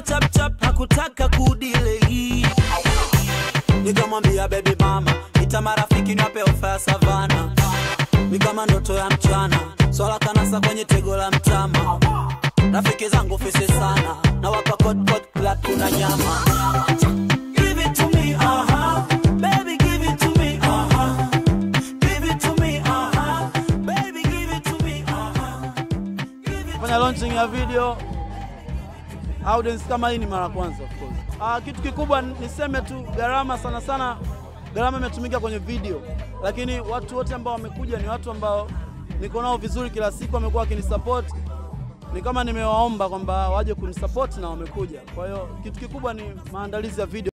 chap chap hakutaka kudilei nikamwambia baby mama ita marafiki niwape ofa ya savana ni kama ndoto ya mchana swala kanasa kwenye tego la mtama rafiki zangu fisi sana na wapa kot kot club kuna nyama Give it to me, uh-huh. Baby, give it to me, uh-huh. Give it to me, uh-huh. Baby, give it to me, uh-huh. Give it fanya launching ya video audience kama hii ni mara kwanza of course. Ah, kitu kikubwa niseme tu gharama sana sana gharama imetumika kwenye video, lakini watu wote ambao wamekuja ni watu ambao niko nao vizuri kila siku, wamekuwa wakinisupport. Ni kama nimewaomba kwamba waje kunisupport na wamekuja. Kwa hiyo kitu kikubwa ni maandalizi ya video.